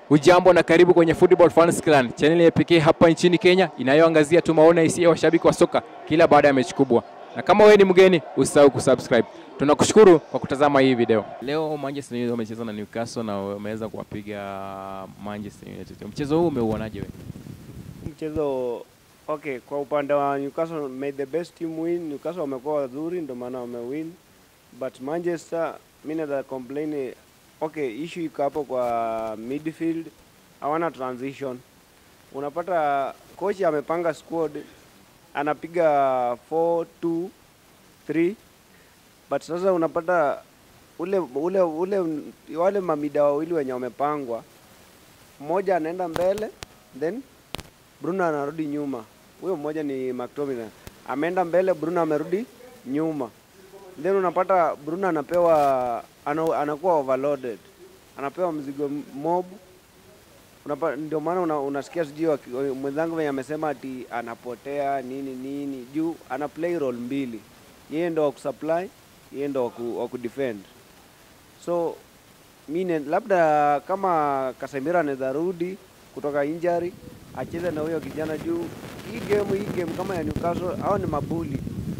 Hujambo na karibu kwenye Football Fans Clan, chaneli ya pekee hapa nchini Kenya inayoangazia tu maoni hisia ya washabiki wa soka kila baada ya mechi kubwa. Na kama wewe ni mgeni, usisahau kusubscribe. Tunakushukuru kwa kutazama hii video. Leo Manchester United wamecheza na Newcastle na wameweza kuwapiga Manchester United. Mchezo huu umeuonaje wewe? Mchezo okay, kwa upande wa Newcastle made the best team win. Newcastle wamekuwa wazuri, ndio maana wamewin, but Manchester mimi naweza complain. Okay, issue iko hapo kwa midfield, hawana transition. Unapata coach amepanga squad, anapiga 4 2 3 but sasa unapata ule ule ule wale mamida wawili wenye wamepangwa, mmoja anaenda mbele then Bruno anarudi nyuma. Huyo mmoja ni McTominay. Ameenda mbele, Bruno amerudi nyuma. Then unapata Bruno anapewa ana, anakuwa overloaded. Anapewa mzigo mob. Unapa, ndio maana una, unasikia sijui waki- mwenzangu venye amesema ati anapotea nini nini juu ana play role mbili. Yeye ndo wa kusupply, yeye ndo wa ku- wa kudefend. So mine labda kama Casemiro anaweza rudi kutoka injury acheze na huyo kijana juu hii game hii game kama ya Newcastle hao ni mabuli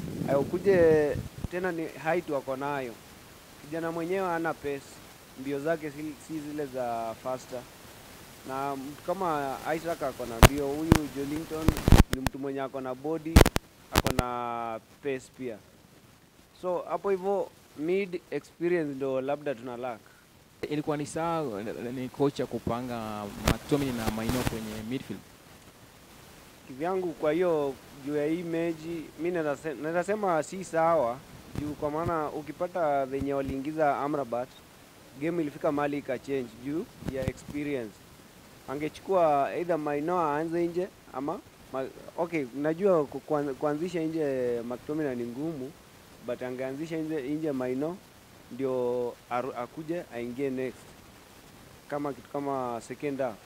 ayokuje tena ni height wako nayo kijana mwenyewe hana pace mbio zake si, si zile za faster na mtu kama Isaac ako na mbio huyu Jolinton ni mtu mwenye ako na body ako na pace pia so hapo hivyo mid experience ndo labda tuna lack Ilikuwa ni sawa ni kocha kupanga McTominay na Maino kwenye midfield. kivyangu kwa hiyo juu ya hii mechi mi naweza se- naweza sema si sawa juu kwa maana ukipata venye waliingiza Amrabat game ilifika mahali ikachange juu ya experience angechukua either Maino aanze nje ama ma, okay najua ku- kuan- kuanzisha nje McTominay ni ngumu but angeanzisha nje, nje Maino ndio aru- akuje aingie next kama kitu kama second half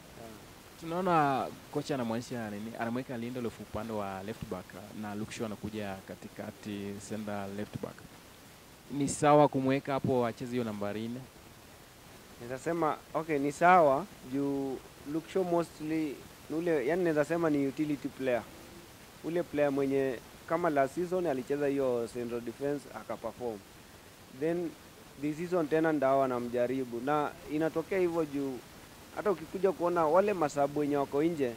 Tunaona kocha anamwonyesha nini, anamweka Lindelof upande wa left back na Luke Shaw anakuja katikati center left back. Ni sawa kumweka hapo acheze hiyo nambari nne? Naweza sema okay, ni sawa juu Luke Shaw mostly ni ule, yani naweza sema ni utility player, ule player mwenye kama last season alicheza hiyo central defense akaperform, then this season tena ndao anamjaribu, na inatokea hivyo juu hata ukikuja kuona wale masabu wenye wako nje,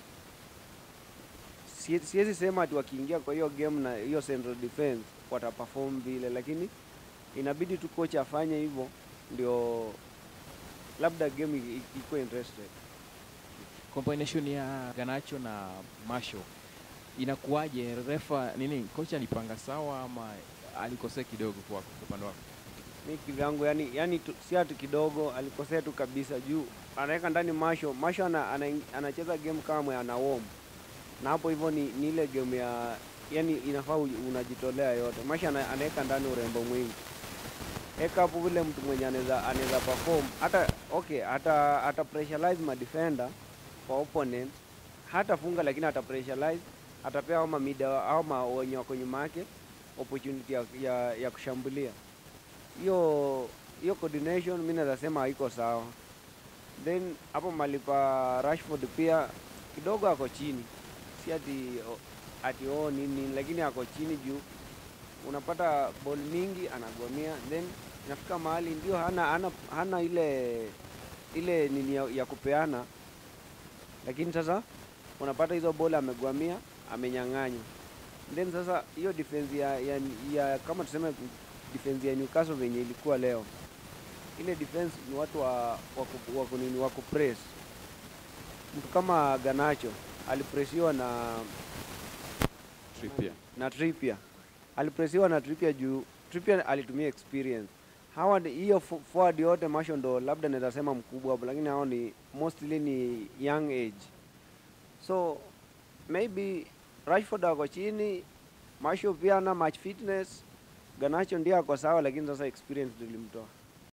sie- siwezi sema ati wakiingia kwa hiyo game na hiyo central defense wataperform vile, lakini inabidi tu kocha afanye hivyo ndio labda game i- i- ikuwe interested. Combination ya Garnacho na Martial inakuwaje? Refa nini, kocha alipanga sawa ama alikosea kidogo kwa upande wako? Mi kivyangu yani, yani tu, si ati kidogo alikosea tu kabisa juu anaweka ndani Masho. Masho ana, ana, anacheza game kama mwe ana warm na hapo hivyo ni, ni ile game ya yani inafaa u- unajitolea yote. Masho ana, anaweka ndani urembo mwingi eka hapo vile mtu mwenye anaweza anaweza perform hata okay, hata hata pressurize ma defender kwa opponent hata funga, lakini hata pressurize atapea au mamida au ma wenye wako nyuma yake opportunity ya, ya, ya kushambulia hiyo hiyo coordination mi naweza sema haiko sawa. Then hapo mali pa Rashford pia kidogo ako chini, si ati o- ati oh nini, lakini ako chini juu unapata ball mingi anagomea, then inafika mahali ndio hana, hana, hana ile ile nini ya, ya kupeana, lakini sasa unapata hizo ball amegwamia, amenyang'anywa then sasa hiyo defense ya, ya, ya kama tuseme defense ya Newcastle venye ilikuwa leo, ile defense ni watu wa waku- waku nini wa kupress. Mtu kama Garnacho alipresiwa na Trippier. na Trippier, alipresiwa na Trippier juu Trippier alitumia experience. Hawa ni- hiyo fo- forward yote Martial ndo labda naweza sema mkubwa hapo, lakini hao ni mostly ni young age, so maybe Rashford ako chini, Martial pia ana match fitness, Garnacho ndiye ako sawa, lakini sasa experience ndio ilimtoa.